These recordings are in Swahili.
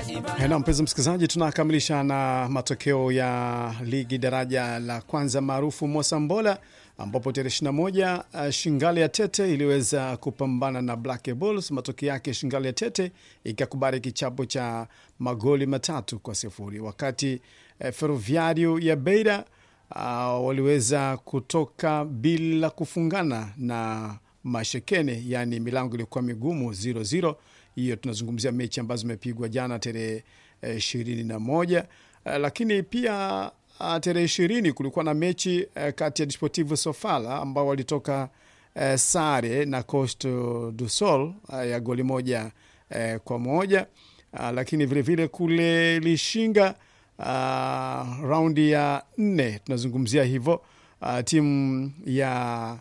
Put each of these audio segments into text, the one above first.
Na mpenzi msikilizaji, tunakamilisha na matokeo ya ligi daraja la kwanza maarufu Mosambola, ambapo tarehe 21 uh, Shingali ya Tete iliweza kupambana na Black Bulls. Matokeo yake Shingali ya Tete ikakubali kichapo cha magoli matatu kwa sifuri, wakati uh, Ferroviario ya Beira uh, waliweza kutoka bila kufungana na Mashekene, yani milango ilikuwa migumu 0-0 hiyo tunazungumzia mechi ambazo zimepigwa jana tarehe ishirini na moja uh, lakini pia uh, tarehe ishirini kulikuwa na mechi uh, kati ya Desportivo Sofala ambao walitoka uh, sare na Costo do Sol uh, ya goli moja uh, kwa moja uh, lakini vilevile vile kule Lishinga uh, raundi ya nne tunazungumzia hivyo uh, timu ya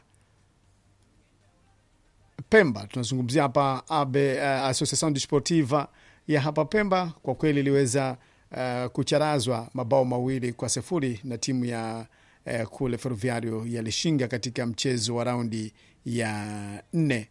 Pemba tunazungumzia hapa abe uh, Association Desportiva ya hapa Pemba kwa kweli iliweza uh, kucharazwa mabao mawili kwa sifuri na timu ya uh, kule Ferroviario ya Lishinga katika mchezo wa raundi ya nne.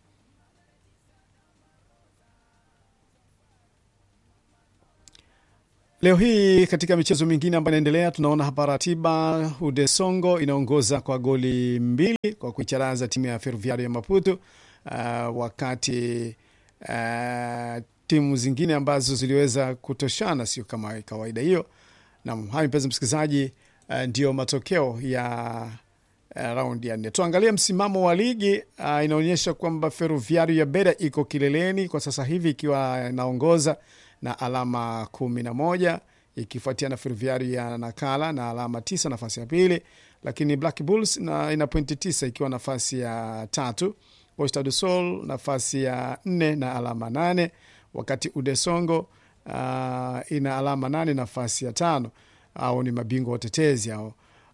Leo hii katika michezo mingine ambayo inaendelea, tunaona hapa ratiba. Udesongo inaongoza kwa goli mbili kwa kuicharaza timu ya Ferroviario ya Maputo. Uh, wakati uh, timu zingine ambazo ziliweza kutoshana sio kama kawaida hiyo. Nam hayo, mpenzi msikilizaji, uh, ndio matokeo ya uh, raundi ya nne. Tuangalie msimamo wa ligi uh, inaonyesha kwamba Ferroviario ya Beira iko kileleni kwa sasa hivi ikiwa inaongoza na alama kumi na moja ikifuatia na Ferroviario ya Nakala na alama tisa nafasi ya pili, lakini Black Bulls na ina pointi tisa ikiwa nafasi ya tatu. Costa do Sol nafasi ya nne na alama nane wakati Udesongo uh, ina alama nane nafasi ya tano. Au ni mabingwa watetezi hao.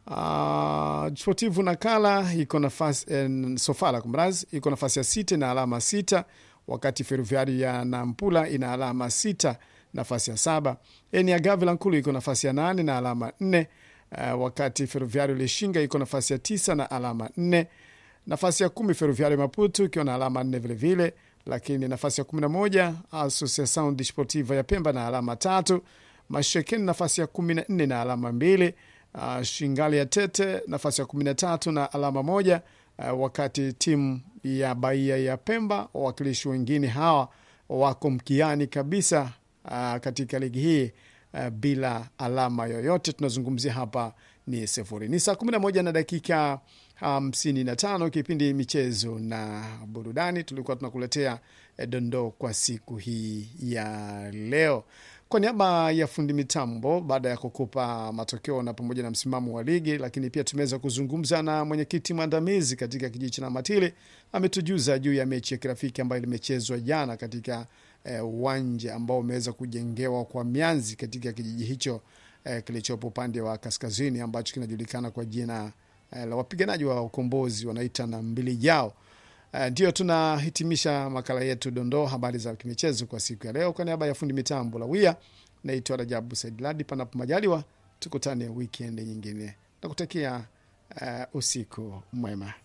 Uh, Sportivu Nakala iko nafasi eh, Sofala kumraz iko nafasi ya sita na alama sita wakati Ferroviari ya Nampula ina alama sita nafasi ya saba. Eni Gavila Nkulu iko nafasi ya nane na alama nne uh, wakati Ferroviari Lishinga iko nafasi ya tisa na alama nne nafasi ya kumi Ferroviario Maputo ikiwa na alama nne vilevile, lakini nafasi ya kumi na moja Associação Desportiva ya Pemba na alama tatu. Mashekeni nafasi ya kumi na nne na alama mbili. Uh, Shingali ya Tete nafasi ya kumi na tatu na alama moja. Uh, wakati timu ya Bahia ya Pemba, wawakilishi wengine hawa wako mkiani kabisa uh, katika ligi hii uh, bila alama yoyote. Tunazungumzia hapa ni sifuri. Ni saa kumi na moja na dakika hamsini na tano kipindi michezo na burudani. Tulikuwa tunakuletea dondoo kwa siku hii ya leo. Kwa niaba ya fundi mitambo, baada ya kukupa matokeo na pamoja na msimamo wa ligi, lakini pia tumeweza kuzungumza na mwenyekiti mwandamizi katika kijiji cha Namatili. Ametujuza juu ya mechi ya kirafiki ambayo limechezwa jana katika uwanja eh, ambao umeweza kujengewa kwa mianzi katika kijiji hicho eh, kilichopo upande wa kaskazini ambacho kinajulikana kwa jina la wapiganaji wa ukombozi wanaita na mbili jao. Ndio uh, tunahitimisha makala yetu dondoo habari za kimichezo kwa siku ya leo. Kwa niaba ya fundi mitambo Lawia, naitwa Rajabu Said Ladi. Panapo majaliwa, tukutane wikendi nyingine, nakutakia uh, usiku mwema.